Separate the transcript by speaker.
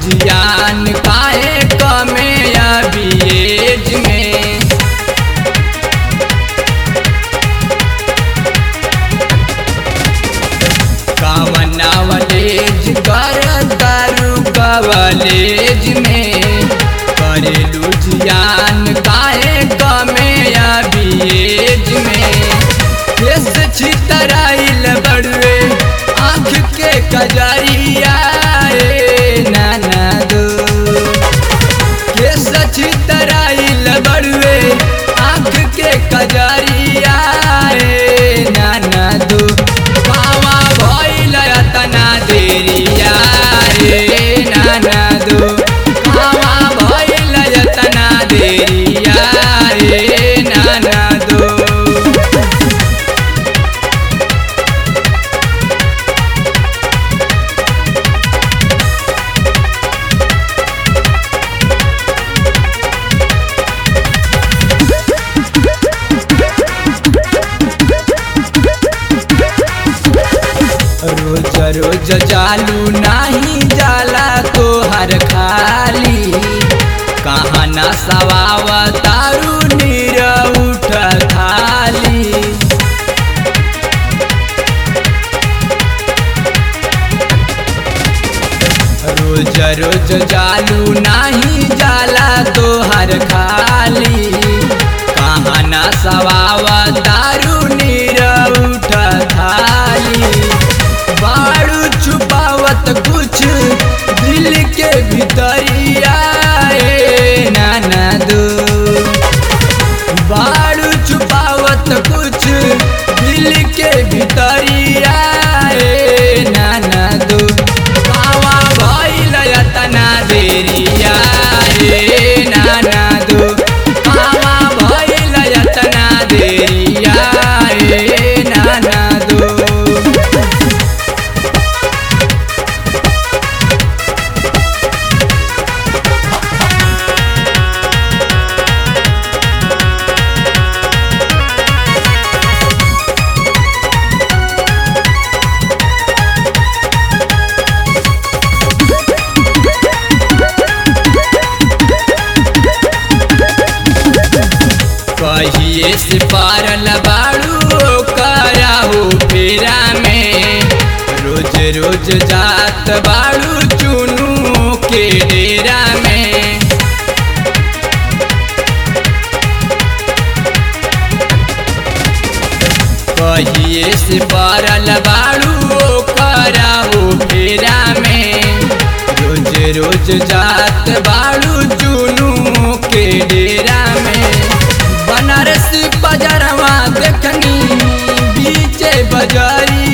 Speaker 1: जियान काहे कमे अभी एज में कामनावलेज कर दारू कवलेज में करेलू जियान काहे कमे अभी एज में केस छितराइल बड़ुए आँख के कजरिया ए नाना दो केस छितराइल बड़ुए आँख के कजरिया ए नाना दो बाबा भइल तना देरिया रे नाना दो बाबा भइल तना देरिया रे नाना दो रोज रोज जालू नाही जाला तोहर खाली कहाँ ना सवाव तारू नीर उठ खाली रोज रोज जालू नाही जाला तोहर खाली कहाँ ना सवाव तारू नीर उठ खाली बाड़ू छुपावत कुछ दिल के भीतरिया ए नाना दो बाड़ू छुपावत कुछ दिल के भीतरिया ए नाना दो बाबा भइल तना देरिया ए नाना दो बाबा भइल तना देरिया ए नाना दो कहिए से पारल बाड़ू कराहू फेरा में रोज रोज जात बाड़ू चुनू के डेरा में कहिए से पारल बाड़ू कराहू फेरा में रोज रोज जात बाड़ू चुनू के डेरा में बनारसी बजरवा देखनी बीचे बजरी